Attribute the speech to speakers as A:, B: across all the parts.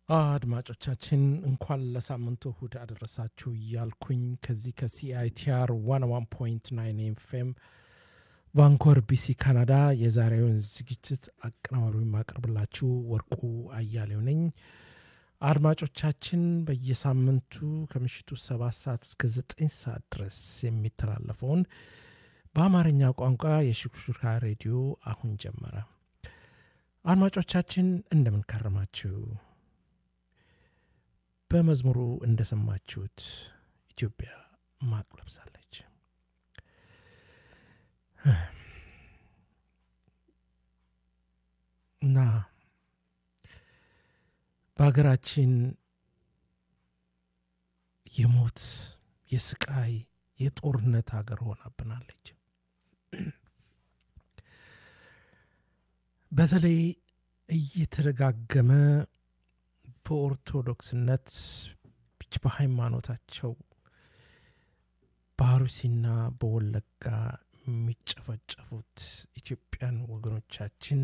A: አድማጮቻችን እንኳን ለሳምንቱ እሁድ አደረሳችሁ እያልኩኝ ከዚህ ከሲአይቲአር 101.9 ኤፍኤም ቫንኮር ቢሲ ካናዳ የዛሬውን ዝግጅት አቀናባሪ ማቀርብላችሁ ወርቁ አያሌው ነኝ። አድማጮቻችን በየሳምንቱ ከምሽቱ ሰባት ሰዓት እስከ ዘጠኝ ሰዓት ድረስ የሚተላለፈውን በአማርኛ ቋንቋ የሽክሹካ ሬዲዮ አሁን ጀመረ። አድማጮቻችን እንደምን ከረማችሁ? በመዝሙሩ እንደሰማችሁት ኢትዮጵያ ማቅ ለብሳለች። እና በሀገራችን የሞት የስቃይ የጦርነት ሀገር ሆናብናለች። በተለይ እየተደጋገመ በኦርቶዶክስነት በሃይማኖታቸው በአሩሲና በወለጋ የሚጨፈጨፉት ኢትዮጵያን ወገኖቻችን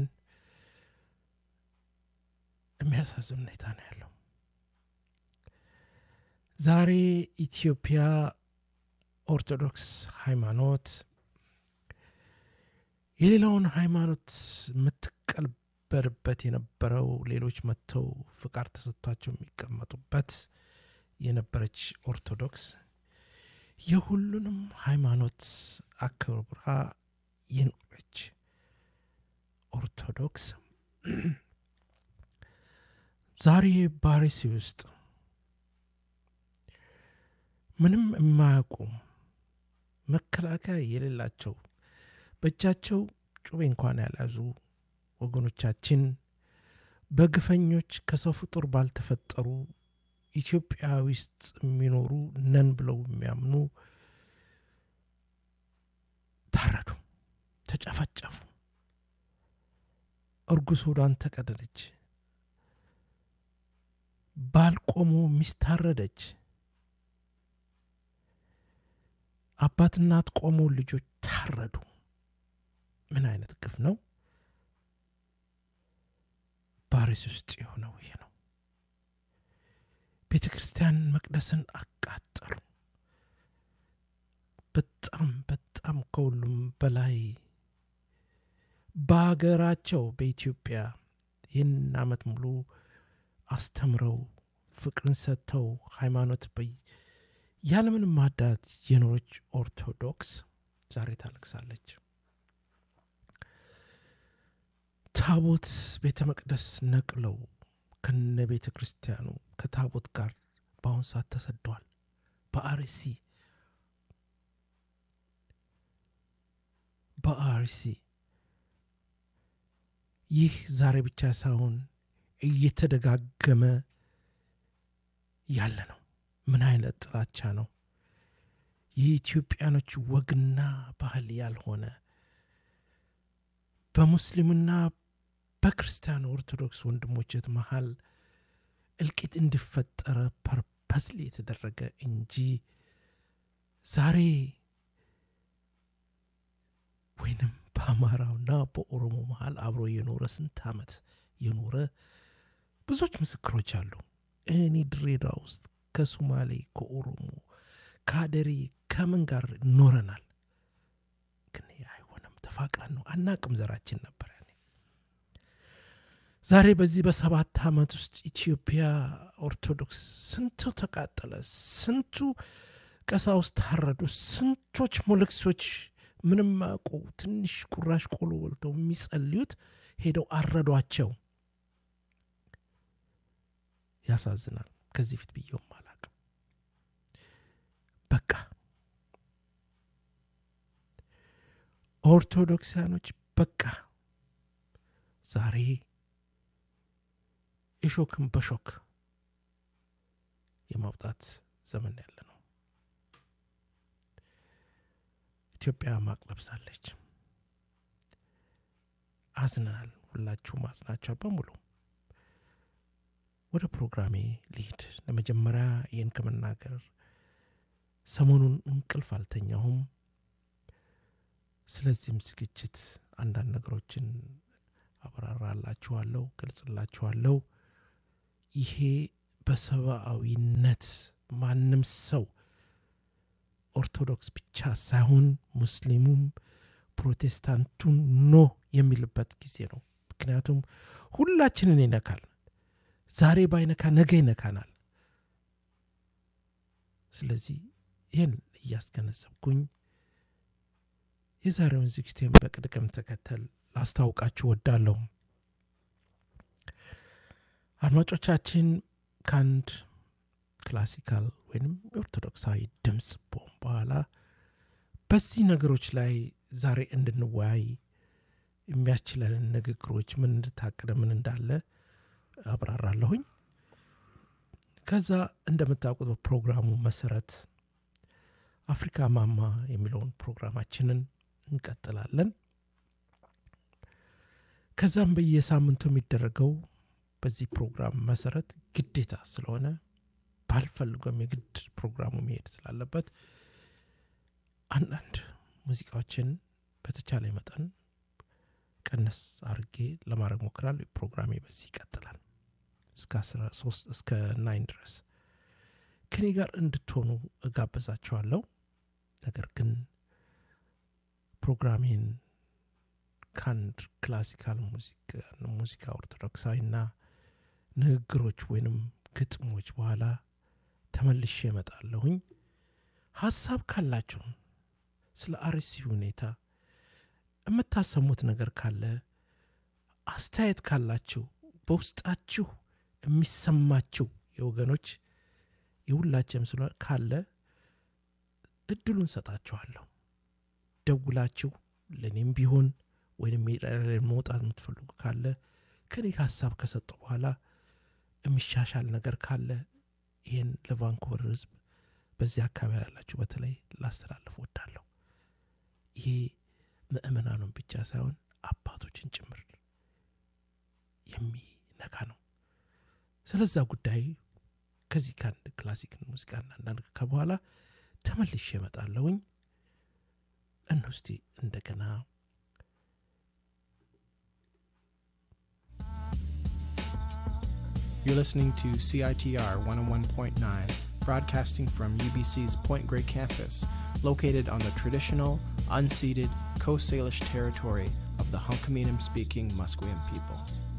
A: የሚያሳዝን ሁኔታ ነው ያለው። ዛሬ ኢትዮጵያ ኦርቶዶክስ ሃይማኖት የሌላውን ሃይማኖት የምትቀበልበት የነበረው ሌሎች መጥተው ፍቃድ ተሰጥቷቸው የሚቀመጡበት የነበረች ኦርቶዶክስ የሁሉንም ሃይማኖት አክብራ የኖረች ኦርቶዶክስ ዛሬ ባሪሲ ውስጥ ምንም የማያውቁ መከላከያ የሌላቸው በእጃቸው ጩቤ እንኳን ያልያዙ ወገኖቻችን በግፈኞች ከሰው ፍጡር ባልተፈጠሩ ኢትዮጵያ ውስጥ የሚኖሩ ነን ብለው የሚያምኑ ታረዱ፣ ተጨፈጨፉ። እርጉዝ ሆዷን ተቀደደች። ባልቆሙ ሚስት ታረደች። አባት እናት ቆሞ ልጆች ታረዱ። ምን አይነት ግፍ ነው? ባሪስ ውስጥ የሆነው ይሄ ነው። ቤተ ክርስቲያን መቅደስን አቃጠሉ። በጣም በጣም ከሁሉም በላይ በሀገራቸው በኢትዮጵያ ይህን ዓመት ሙሉ አስተምረው ፍቅርን ሰጥተው ሃይማኖት ያለምንም ማዳት የኖረች ኦርቶዶክስ ዛሬ ታለቅሳለች። ታቦት ቤተ መቅደስ ነቅለው ከነ ቤተ ክርስቲያኑ ከታቦት ጋር በአሁን ሰዓት ተሰደዋል። በአርሲ በአርሲ ይህ ዛሬ ብቻ ሳይሆን እየተደጋገመ ያለ ነው። ምን አይነት ጥላቻ ነው? የኢትዮጵያኖች ወግና ባህል ያልሆነ በሙስሊምና በክርስቲያን ኦርቶዶክስ ወንድሞችት መሀል እልቂት እንዲፈጠረ ፐርፐስሊ የተደረገ እንጂ ዛሬ ወይንም በአማራውና በኦሮሞ መሀል አብሮ የኖረ ስንት ዓመት የኖረ ብዙዎች ምስክሮች አሉ። እኔ ድሬዳዋ ውስጥ ከሱማሌ፣ ከኦሮሞ፣ ከአደሬ ከምን ጋር ኖረናል። ግን አይሆንም። ተፋቅረን ነው አናቅም። ዘራችን ነበር ያኔ። ዛሬ በዚህ በሰባት ዓመት ውስጥ ኢትዮጵያ ኦርቶዶክስ ስንቱ ተቃጠለ፣ ስንቱ ቀሳውስት ታረዱ፣ ስንቶች ሞለክሶች ምንም አያውቁ ትንሽ ቁራሽ ቆሎ በልተው የሚጸልዩት ሄደው አረዷቸው። ያሳዝናል። ከዚህ ፊት ብየውም አላቅም። በቃ ኦርቶዶክሳኖች በቃ ዛሬ እሾክን በሾክ የማውጣት ዘመን ያለ ነው። ኢትዮጵያ ማቅ ለብሳለች። አዝነናል። ሁላችሁም አዝናችኋል በሙሉ። ወደ ፕሮግራሜ ልሂድ። ለመጀመሪያ ይህን ከመናገር ሰሞኑን እንቅልፍ አልተኛሁም። ስለዚህም ዝግጅት አንዳንድ ነገሮችን አብራራላችኋለሁ፣ ገልጽላችኋለሁ። ይሄ በሰብአዊነት ማንም ሰው ኦርቶዶክስ ብቻ ሳይሆን ሙስሊሙም ፕሮቴስታንቱን ኖ የሚልበት ጊዜ ነው። ምክንያቱም ሁላችንን ይነካል። ዛሬ ባይነካ ነገ ይነካናል። ስለዚህ ይህን እያስገነዘብኩኝ የዛሬውን ዝግጅቴን በቅደም ተከተል ላስታውቃችሁ ወዳለሁ። አድማጮቻችን ከአንድ ክላሲካል ወይም የኦርቶዶክሳዊ ድምፅ ቦም በኋላ በዚህ ነገሮች ላይ ዛሬ እንድንወያይ የሚያስችለንን ንግግሮች ምን እንድታቅደ ምን እንዳለ አብራራለሁኝ። ከዛ እንደምታውቁት በፕሮግራሙ መሰረት አፍሪካ ማማ የሚለውን ፕሮግራማችንን እንቀጥላለን። ከዛም በየሳምንቱ የሚደረገው በዚህ ፕሮግራም መሰረት ግዴታ ስለሆነ ባልፈልገም የግድ ፕሮግራሙ መሄድ ስላለበት አንዳንድ ሙዚቃዎችን በተቻለ መጠን ቀነስ አርጌ ለማድረግ ሞክራል። ፕሮግራሜ በዚህ ይቀጥላል እስከ 13 እስከ ናይን ድረስ ከኔ ጋር እንድትሆኑ እጋበዛችኋለሁ። ነገር ግን ፕሮግራሜን ከአንድ ክላሲካል ሙዚቃ ኦርቶዶክሳዊና ንግግሮች ወይንም ግጥሞች በኋላ ተመልሼ እመጣለሁኝ። ሀሳብ ካላችሁ ስለ አርሲ ሁኔታ የምታሰሙት ነገር ካለ አስተያየት ካላችሁ በውስጣችሁ የሚሰማችሁ የወገኖች የሁላችንም ስለ ካለ እድሉን ሰጣችኋለሁ። ደውላችሁ ለእኔም ቢሆን ወይም መውጣት የምትፈልጉ ካለ ከኔ ሀሳብ ከሰጠው በኋላ የሚሻሻል ነገር ካለ ይህን ለቫንኮቨር ሕዝብ በዚህ አካባቢ ያላችሁ በተለይ ላስተላልፍ ወዳለሁ። ይሄ ምእመናኑን ብቻ ሳይሆን አባቶችን ጭምር የሚነካ ነው። ስለዛ ጉዳይ ከዚህ ከአንድ ክላሲክ ሙዚቃና አንዳንድ ከበኋላ ተመልሼ እመጣለሁኝ። እንውስቲ እንደገና
B: You're listening to CITR 101.9, broadcasting from UBC's Point Grey campus, located on the traditional, unceded Coast Salish territory of the Hunkaminam speaking Musqueam people.